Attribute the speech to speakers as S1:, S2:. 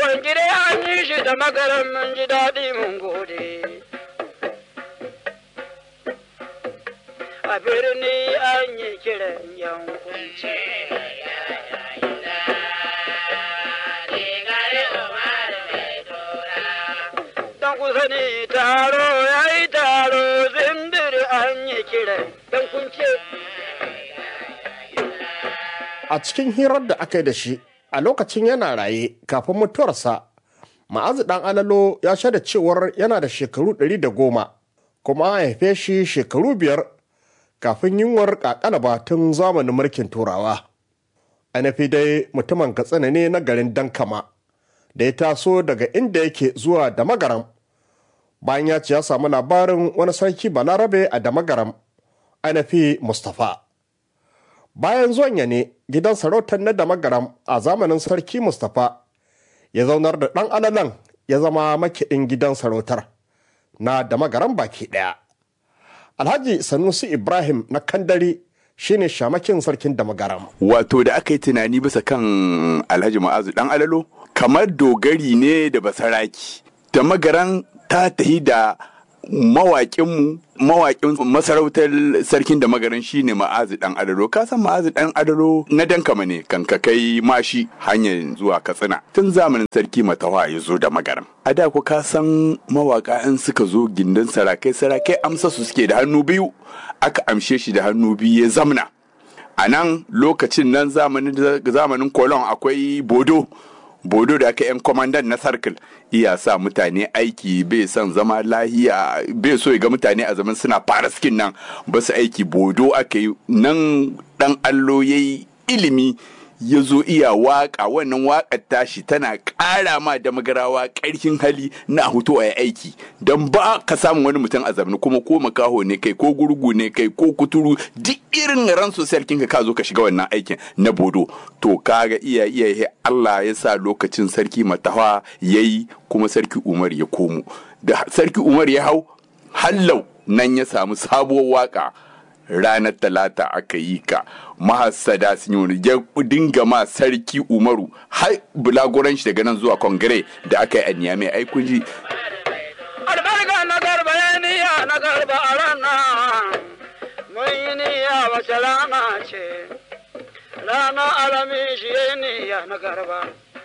S1: Yawon gida an yi shi da magaran mun ji daɗi mun gode. A birni an yi kiran yankunci. Dan kusa ne taro ya yi taro zindir an yi kiran yankunci.
S2: A cikin hirar da aka yi da shi a lokacin yana raye kafin mutuwarsa, ma'azu ɗan alalo ya shaida cewar yana da shekaru ɗari da goma, kuma an haife shi shekaru biyar kafin yunwar ƙaƙalaba tun zamanin mulkin turawa. Anafi dai mutumin katsina ne na garin Dankama, da ya taso daga inda yake zuwa da magaram. Bayan ya ce ya samu labarin wani sarki Balarabe a Damagaram, Anafi Mustapha. bayan zuwan ya ne gidan sarautar na damagaram a zamanin sarki mustapha ya zaunar da ɗan alalan ya zama makiɗin gidan sarautar na damagaram baki ɗaya alhaji sanusi ibrahim na kandari shine shamakin sarkin damagaram
S3: wato da aka yi tunani bisa kan alhaji ma'azu dan alalo kamar dogari ne da basaraki da magaran ta tahi da mawaƙinmu mawaƙin masarautar sarkin da magaran shine ma'azi dan adaro ka san ma'azi dan adaro na dankama ne kan ka kai mashi hanyar zuwa katsina tun zamanin sarki matawa ya zo da magaran a da ku ka san mawaka in suka zo gindin sarakai sarakai amsa su suke da hannu biyu aka amshe shi da hannu biyu ya zamna a nan lokacin nan zamanin kolon akwai bodo bodo da aka yan kwamandan na sarkil iya sa mutane aiki bai son zama lahiya bai so ya ga mutane a zaman suna fara skin nan ba su aiki bodo aka yi nan dan allo ya yi ilimi ya zo iya waka wannan wakar tashi tana ƙara ma da magarawa ƙarfin hali na hutu a aiki don ba ka samun wani mutum a zamani kuma ko makaho ne kai ko gurgu ne kai ko kuturu duk irin ran sosai ka ka zo ka shiga wannan aikin na bodo to kaga iya iya Allah ya sa lokacin sarki matawa yayi kuma sarki Umar ya komo da sarki Umar ya hau hallau nan ya samu sabuwar waka ranar talata aka yi ka mahassada sun yi wani ya dinga ma sarki umaru har bulagoran shi daga nan zuwa kongire da aka yi a niyame ai kun ji
S1: albarka na garba ya niya na garba a ranar mun yi niyya wace rana ce rana alamin shi ya niya na garba